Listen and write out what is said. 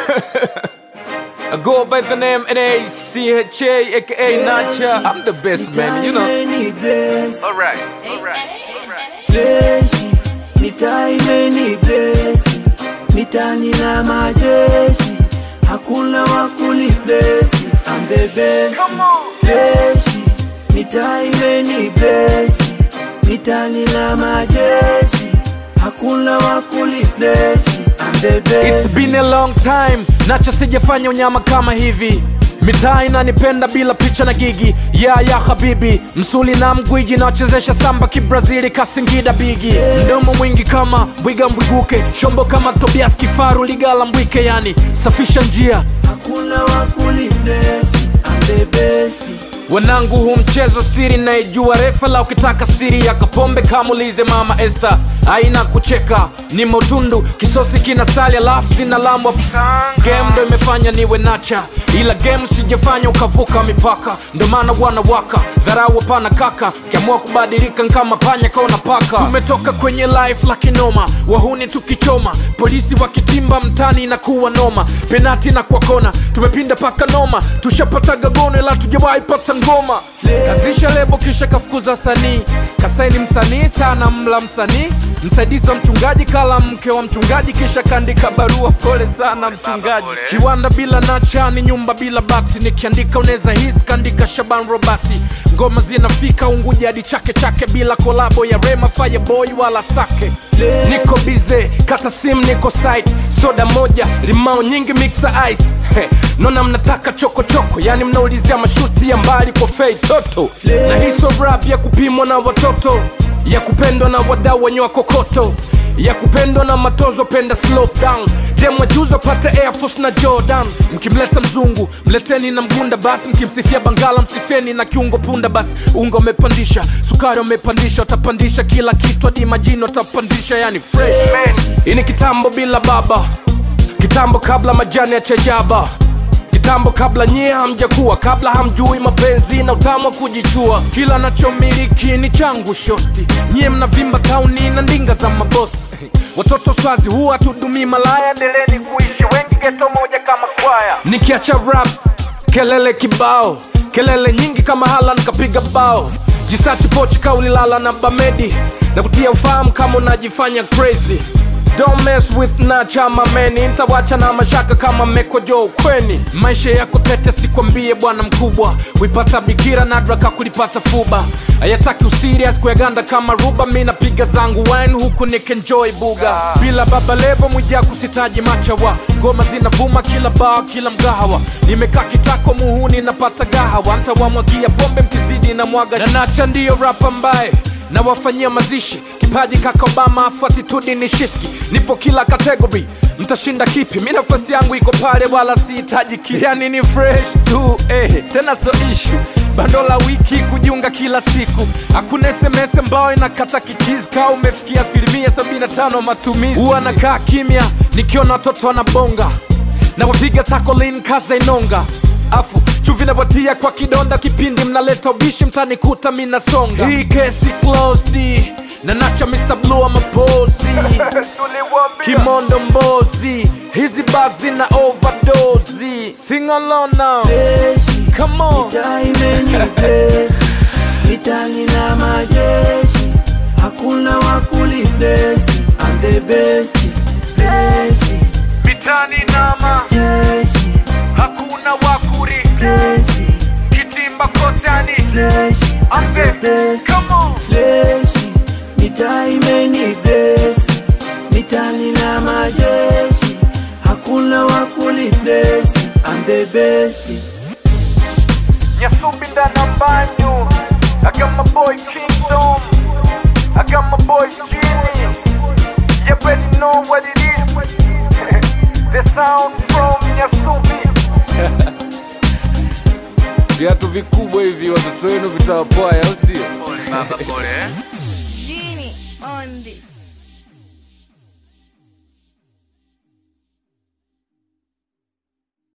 I go by the name N-A-C-H-A, aka Nacha. I'm the best man, you know. Imeni bless, Alright, alright, alright. fleshi, mitaa imeni bless, mitani na majeshi, hakuna wakuli bless, I'm the best. Come on. Fleshi, mitaa imeni bless, mitani na majeshi, hakuna wakuli bless, I'm the best. It's been a long time, Nacha sijafanya unyama kama hivi mitaa inanipenda bila picha na gigi ya ya habibi msuli na mgwiji nawachezesha samba kibrazili kasingida bigi mdomo mwingi kama mbwiga mbwiguke shombo kama tobias kifaru ligala mbwike yani safisha njia Hakuna wakuli bless, I'm the best. wanangu huu mchezo siri naijua refa la ukitaka siri ya kapombe kamulize mama este aina kucheka ni motundu kisosi kina sali alafu sina lambwa game ndo imefanya niwe nacha ila game sijafanya ukavuka mipaka ndo maana wanawaka dharau hapana kaka kiamua kubadilika nkama panya kaona paka tumetoka kwenye life la kinoma wahuni tukichoma polisi wakitimba mtani inakuwa noma penati na kwa kona tumepinda paka noma tushapataga gono ila tujawahi pata ngoma kazisha lebo kisha kafukuza sanii kasaini msanii sana mla msanii msaidizi wa mchungaji kala mke wa mchungaji kisha kaandika barua pole sana mchungaji kiwanda bila nacha ni nyumba bila bati nikiandika unaweza hisi kaandika shaban robati ngoma zinafika unguja hadi chake chake bila kolabo ya rema fireboy wala sake niko bize kata sim niko site soda moja limao nyingi mixa ice He, nona mnataka chokochoko yani mnaulizia mashuti ya mbali kwa fei toto na hiso rap ya kupimwa na watoto ya kupendwa na wadau wenye wakokoto ya kupendwa na matozo penda slow down demwajuzo pata air force na jordan mkimleta mzungu mleteni na mgunda basi mkimsifia bangala msifeni na kiungo punda basi unga umepandisha sukari umepandisha watapandisha kila kitu hadi majini watapandisha yani fresh hii ni kitambo bila baba kitambo kabla majani ya chajaba kitambo kabla nyie hamjakuwa kabla hamjui mapenzi na utamu wa kujichua kila nachomiliki ni changu shosti nyie mnavimba tauni na ndinga za mabosi watoto swazi huwa tudumii malaya endeleni kuishi wengi geto moja kama kwaya nikiacha rap kelele kibao kelele nyingi kama hala nikapiga bao jisachi pochi kaulilala na bamedi na kutia ufahamu kama unajifanya crazy Don't mess with nacha mameni ntawacha na mashaka kama mekojo ukweni maisha yako tete sikwambie bwana mkubwa kuipata bikira nadraka kulipata fuba ayataki usirias kuyaganda kama ruba mi napiga zangu wine huku nikenjoy buga bila baba levo mwijaku sitaji machawa ngoma zinavuma kila baa kila mgahawa nimekaa kitako muhuni napata gahawa ntawamwagia pombe mkizidi na mwaga na nacha ndiyo rapa mbaye na wafanyia mazishi kipaji kaka obama afu atitudi ni shiski nipo kila kategori mtashinda kipi mi nafasi yangu iko pale wala sihitaji kipi yani ni fresh tu eh, tena so ishu bando la wiki kujiunga kila siku hakuna sms ambayo inakata kichizi kaa umefikia asilimia 75 matumizi huwa nakaa kimya nikiona watoto wanabonga na wapiga takolin kaza inonga afu chuvi napatia kwa kidonda kipindi mnaleta ubishi mtanikuta minasonga hii kesi closed na nacha Mr. Blue amapozi kimondo mbozi hizi bazi na overdose sing along now Fleshi, come on mitaa imeni bless, mitani na majeshi, hakuna wakuli bless, I'm the best. Bless, mitani nama jeshi, hakuna wakuri bless, kitimba kotani flesh, I'm the best. come on Fleshi, mitaa imeni bless, mitani na majeshi, hakuna wakuli bless, I'm the best. Nyasumbi ndana mbanyu I got my boy Kingdom I got my boy Jimmy You already know what it is The sound from Nyasumbi Viatu vikubwa hivi watoto wenu vitawapwaya au sio? Pole baba, pole eh?